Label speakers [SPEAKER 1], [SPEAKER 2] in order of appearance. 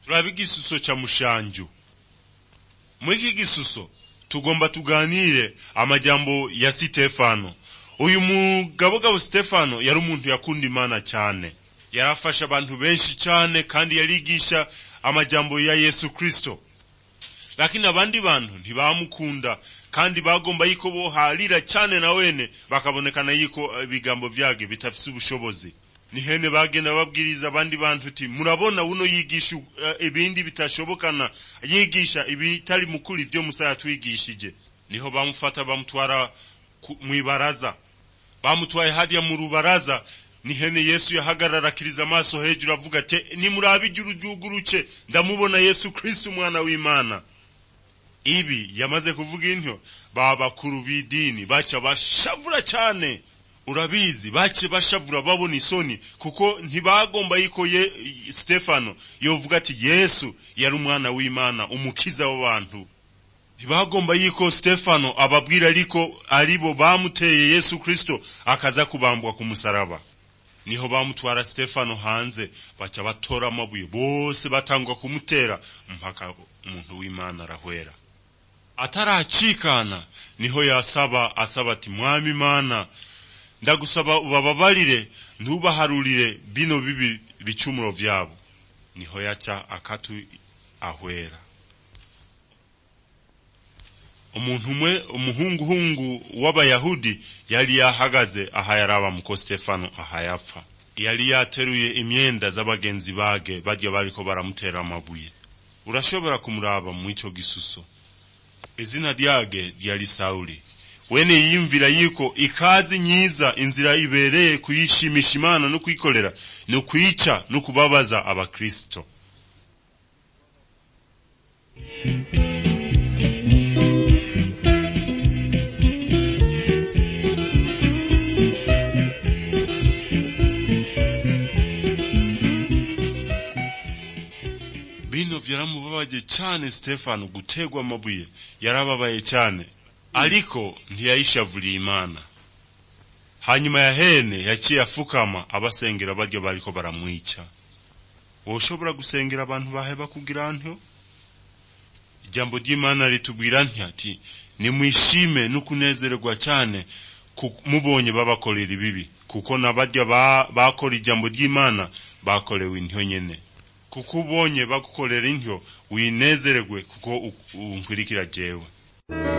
[SPEAKER 1] turaba igisuso ca mushanju muri iki gisuso tugomba tuganire amajambo ya sitefano uyu mugabogabo sitefano yari umuntu yakunda imana cyane yarafasha abantu benshi cyane kandi yarigisha amajambo ya yesu kristo lakini abandi bantu ntibamukunda kandi bagomba yuko boharira cyane na wene bakabonekana yuko ibigambo vyage bitafise ubushobozi nihene bagenda babwiriza abandi bantu ti murabona uno yigisha uh, ibindi bitashobokana yigisha ibitari mukuri ivyo musa yatwigishije niho bamufata bamutwara mwibaraza bamutwaye hadiya mu rubaraza nihene yesu yahagarara akiriza amaso hejuru avuga ati nimurabe ijuru ryuguruke ndamubona yesu kristo umwana w'imana ibi yamaze kuvuga intyo ba bakuru b'idini baca bashavura cyane urabizi bace bashavura babona isoni kuko ntibagomba yuko ye stefano yovuga ati yesu yari umwana w'imana umukiza w'abantu ntibagomba yuko stefano ababwira ariko aribo bamuteye yesu kristo akaza kubambwa ku musaraba niho bamutwara stefano hanze baca batora amabuye bose batangwa kumutera mpaka umuntu w'imana arahwera ataracikana niho yasaba asaba ati mwami imana ndagusaba ubababarire ntubaharurire bino bibi bicumuro vyabo niho yaca akatu ahwera umuntu umwe umuhunguhungu w'abayahudi yari yahagaze aha yaraba muko stefano aha yapfa yari yateruye imyenda z'abagenzi bage barya bariko baramutera amabuye urashobora kumuraba mu ico gisuso izina ryage ryari sawuli wene yiyumvira yuko ikazi nyiza inzira ibereye kuyishimisha imana no kuyikorera ni ukwica no kubabaza abakristo bino vyaramubabaje cyane stefano gutegwa amabuye yarababaye cyane ariko ntiyayishavuriye imana hanyuma ya hene yaciye afukama abasengera baryo bariko baramwica woshobora gusengera abantu baheba kugira ntyo ijambo ry'imana ritubwira ati nimwishime no kunezererwa cyane mubonye babakorera ibibi kuko nabarya bakora ijambo ry'imana bakorewe intyo nyene kuko ubonye bagukorera intyo winezererwe kuko unkwirikira jewe